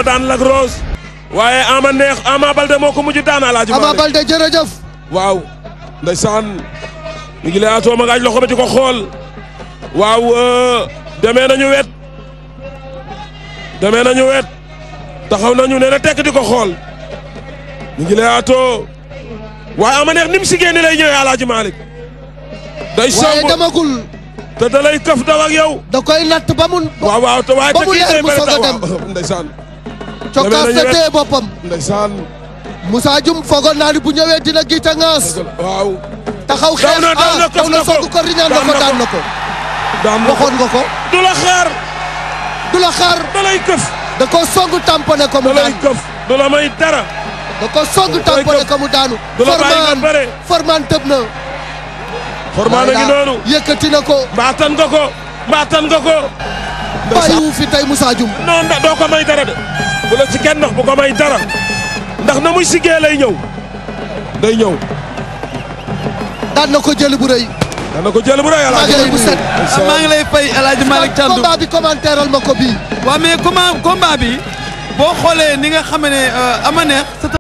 daan Lac Rose waaye ama neex ama balde moo ko mujj daan alaaji Ama Malick Baldé jërëjëf waaw ndeysaan mi ngi lay atoo ma gaaj loxo ba di ko xool waaw euh, demee nañu wet demee nañu wet taxaw nañu ne na tekk di ko xool mi ngi lay atoo waaye ama neex ni mu si génne lay ñëwee alaaji Malick day waaye somb demagul te da lay këf daw ak yow da koy natt ba mu waaw waaw te waaye ba te mu kii leer day mu bëri soog a daw dem. waaw ndeysaan cokkaas demee na nañu téye boppam ndeysaan Moussa Dioum foogoon naa ni bu ñëwee dina giita ngaas waaw taxaw xeex Daw na, daw na, ah daw na këf na ko. song ko riñaan na Daan ko na ko. daan na ko daan na ko waxoon nga ko du la xaar du la xaar da lay këf da ko song tamponné ko da mu lay daan këf du la may dara da ko song tamponné ko mu daanu du la bàyyi nga bëre. Forman tëb na formaa na ngi noonu yëkkati na ko mbaatan nga ko mbaatan nga ko bàyyiwu fi tey Moussa Dioum non da doo ko may dara de bu la ci kenn ndax bu ko may dara ndax na muy siggee lay ñëw day ñëw daan na ko jëli bu rëy dana ko jël bu rëy maa ngi lay bu set maa ngi lay fay El Hadj Malick Thiandoum combat bi commentéral ma ko bii waaw mais comment combat bi boo xoolee ni nga xam ne ama neex